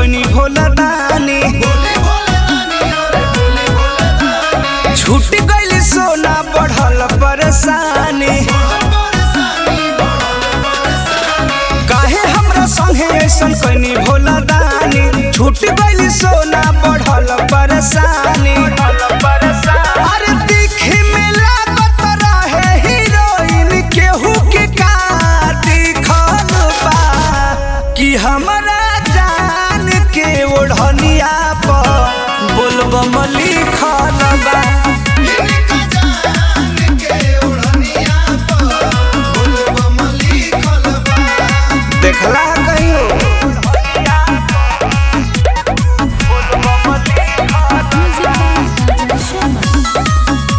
कैनी भोला दानी छूट गइल सोना बढ़ल परेशानी काहे हमरा संगे ऐसन कैनी भोला दानी छूट गइल सोना बढ़ल परेशानी अरे दिखे में लागत रहे हीरोइन केहू के का दिखल बा कि हमरा जान के ओढ़निया पर बोलबम लिखल बा देखला कहियो Music by Raja Sharma.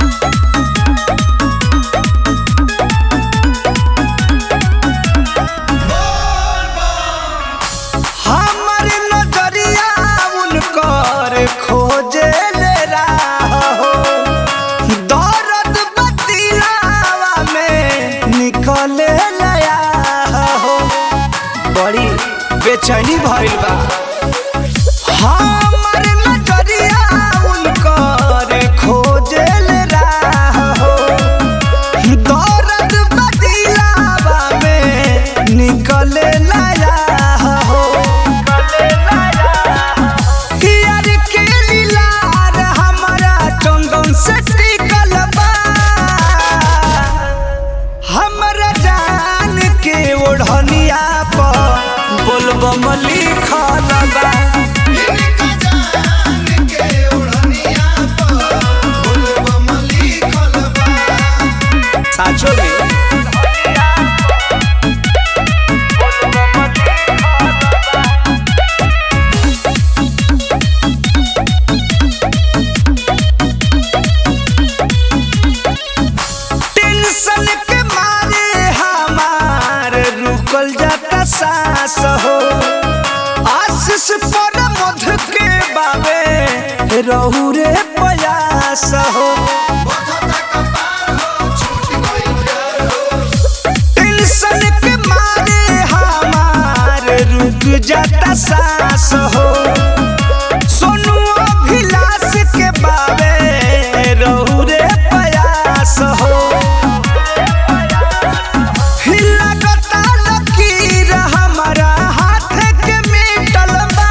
हमर नजरिया उनकर खोजे ले राहो दर्द बतिलावा में निकले लया हो बड़ी बेचैनी भइल बा हमर नजरिया उनकर खोजे ले राहो दर्द बतिलावा में निकले लया हो यार के लीलार हमरा चंदन से टिकल बा हमरा जान के ओढ़निया पर बोलबम लिखल बा साचो में टेंशन के मारे हमार रुकल जाता सांस हो आशीष पर मध के बाबे रहू रे प्रयास हो टेंशन के मारे हमार रुक जाता सांस हो सोनू अभिलाष के बाबे रहू रे प्रयास हो लागता लकीर हमरा हाथ के मिटल बा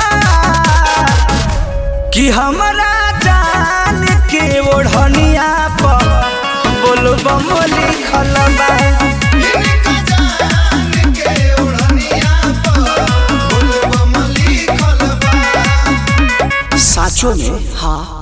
कि हमरा जान के ओढ़निया पर बोलबम लिखल बा साचो में हाँ